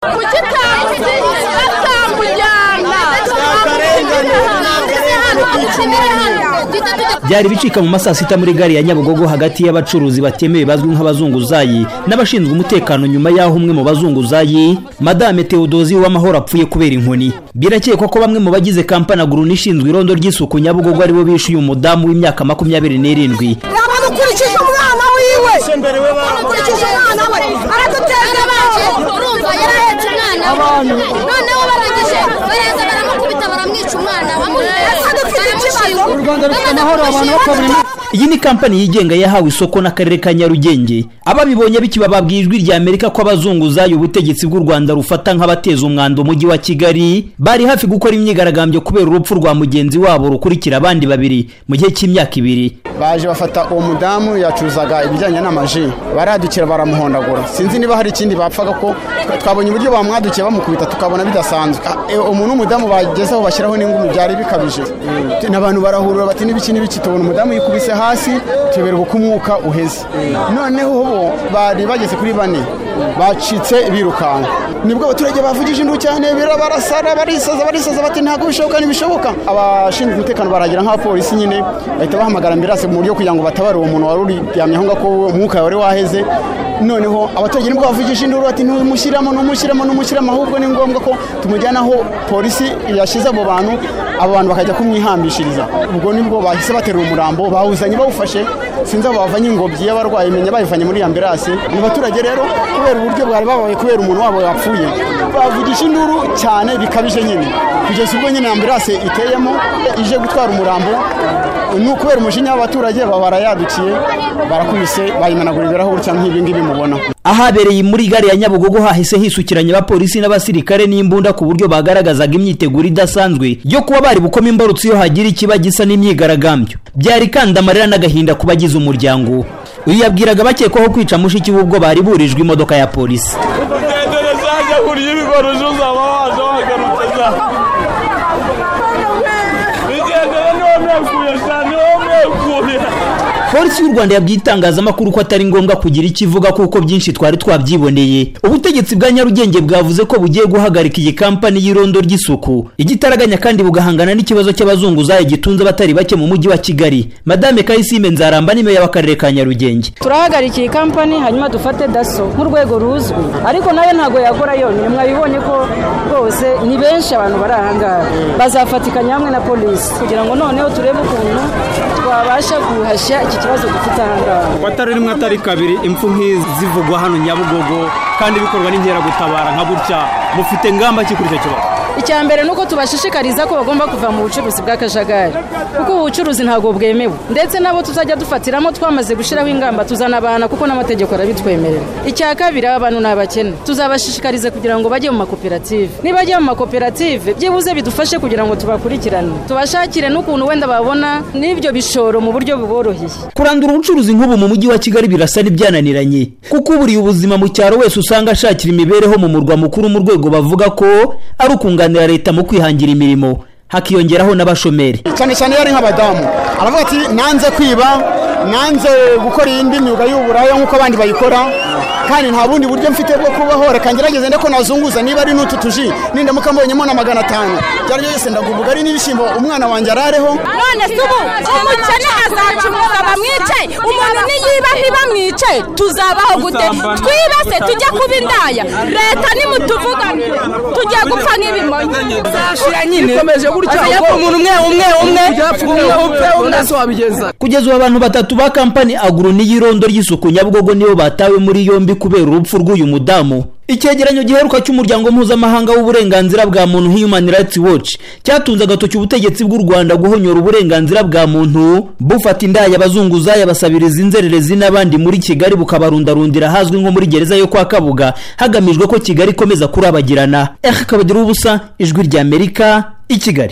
Kuki atamujyana byari bicika mu masaa sita muri gare ya nyabugogo hagati y'abacuruzi batemewe bazwi nk'abazunguzayi n'abashinzwe umutekano nyuma y'aho umwe mu bazunguzayi madame tewodozi w'amahoro apfuye kubera inkoni birakekwa ko bamwe mu bagize kampani aguruni ishinzwe irondo ry'isuku nyabugogo aribo bishuye umudamu w'imyaka makumyabiri n'irindwi yamukurikije umwana wiwe yamukurikije umwana we aradutera yarabaje urumva yarahetse umwana we noneho barangije baraheza baramukubita baramwica umwana u rwanda rufite amahoro abantu bakabura imyaka iyi ni kampani yigenga yahawe isoko n'akarere ka nyarugenge ababibonye bikibababwa ijwi rya amerika ko abazunguzayi ubutegetsi bw'u rwanda rufata nk'abateza umwanda umujyi wa kigali bari hafi gukora imyigaragambyo kubera urupfu rwa mugenzi wabo rukurikira abandi babiri mu gihe cy'imyaka ibiri baje bafata uwo mudamu yacuruzaga ibijyanye n'amaji baradukira baramuhondagura sinzi niba hari ikindi bapfaga ko twabonye uburyo bamwadukiye bamukubita tukabona bidasanzwe Ah, eh, umuntu w'umudamu bagezeho bashyiraho n'ingumi byari bikabije Eh, n'abantu barahurura bati n'ibiki n'ibiki tubona umudamu yikubise hasi tuyoberwa uko umwuka uheze noneho bo bari bageze kuri bane bacitse birukanka nibwo abaturage bavugije induru cyane birabarasara barisaza barisaza bati ntabwo bishoboka ntibishoboka abashinzwe umutekano baragira nk'abapolisi nyine bahita bahamagara ambirase mu buryo kugira ngo batabare uwo muntu wari uryamye aho ngaho ko umwuka wari waheze noneho abaturage nibwo bavugije induru bati ntumushyiramo ntumushyiramo ntumushyiramo ahubwo ni ngombwa ko tumujyana aho polisi yashyize abo bantu abo bantu bakajya kumwihambishiriza ubwo nibwo bahise batera umurambo bawuzanye bawufashe sinzi aho bavanye ingobyi y'abarwayi menya bayivanye muri ambirase mu baturage rero kubera uburyo bwari babaye kubera umuntu wabo yapfuye bavugisha induru cyane bikabije nyine kugeza ubwo nyine ambirase iteyemo ije gutwara umurambo ni ukubera umujinya w'abaturage baba barayadukiye barakubise bayimenagura ibirahuri cyangwa nk'ibi ngibi mubona ahabereye muri gare ya nyabugogo hahise hisukiranya abapolisi n'abasirikare n'imbunda ku buryo bagaragazaga imyiteguro idasanzwe yo kuba bari bukoma imbarutso iyo hagira ikiba gisa n'imyigaragambyo byari kandi amarira n'agahinda ku bagize umuryango uyu yabwiraga bakekwaho kwica mushiki we ubwo bari burijwe imodoka ya polisi gendere zanjye kuriya ibikoresho zaba waje wagarutse za bigendere niwo mwekuye cyane niwo mwekuye polisi y'u rwanda yabwiye itangazamakuru ko atari ngombwa kugira icyo ivuga kuko byinshi twari twabyiboneye ubutegetsi bwa nyarugenge bwavuze ko bugiye guhagarika iyi kampani y'irondo ry'isuku igitaraganya kandi bugahangana n'ikibazo cy'abazunguzayi gitunze abatari bake mu mujyi wa kigali madame kayisime nzaramba niyo y'abakarere ka nyarugenge turahagarika iyi kampani hanyuma dufate daso nk'urwego ruzwi ariko nayo ntabwo yagora yonyine mwabibonye ko rwose ni benshi abantu bari aha ngaha bazafatikanya hamwe na polisi kugira ngo noneho turebe ukuntu twabasha guhashya iki kibazo dufite aha ngaha atari rimwe atari kabiri impfu nk'izi zivugwa hano nyabugogo kandi bikorwa n'inkeragutabara nka gutya mufite ngamba ki kuri icyo kibazo icya mbere ni uko tubashishikariza ko bagomba kuva mu bucuruzi bw'akajagari kuko ubu bucuruzi ntabwo bwemewe ndetse nabo tuzajya dufatiramo twamaze gushyiraho ingamba tuzanabana kuko n'amategeko arabitwemerera icya kabiri aba bantu ni abakene tuzabashishikariza kugira ngo bajye mu makoperative nibagiye mu makoperative byibuze bidufashe kugira ngo tubakurikirane tubashakire n'ukuntu wenda babona n'ibyo bishoro mu buryo buboroheye kurandura ubucuruzi nk'ubu mu mujyi wa kigali birasa n'ibyananiranye kuko uburiye ubuzima mu cyaro wese usanga ashakira imibereho mu murwa mukuru mu rwego bavuga ko ari ukunganira leta mu kwihangira imirimo hakiyongeraho n'abashomeri cyane cyane iyo ari nk'abadamu aravuga ati nanze kwiba nanze gukora iyindi myuga y'uburaya nk'uko abandi bayikora kandi nta bundi buryo mfite bwo kubaho reka ngerageze ndeko nazunguza niba ari n'utu tuji nindamuka mbonyemo na magana atanu ibyo ari byo byose ndaguvuga ari n'ibishyimbo umwana wanjye arareho none se ubu umukene azacuruza bamwice umuntu niyiba ntibamwice tuzabaho gute twibase tujye kuba indaya leta nimutuvugane tujye gupfa nk'ibimonyi bikomeje gutya ubwo umuntu umwe umwe umwe umwe upfe undi asobabigenza kugeza ubu abantu batatu ba kampani aguruni y'irondo ry'isuku nyabugogo nibo batawe muri yombi kubera urupfu rw'uyu mudamu icyegeranyo giheruka cy'umuryango mpuzamahanga w'uburenganzira bwa muntu human rights watch cyatunze agatoki ubutegetsi bw'u rwanda guhonyora uburenganzira bwa muntu bufata indaya abazunguzayi abasabiriza inzererezi n'abandi muri kigali bukabarundarundira ahazwi nko muri gereza yo kwa kabuga hagamijwe ko kigali ikomeza kurabagirana eka kabagira ubusa ijwi ry'amerika i kigali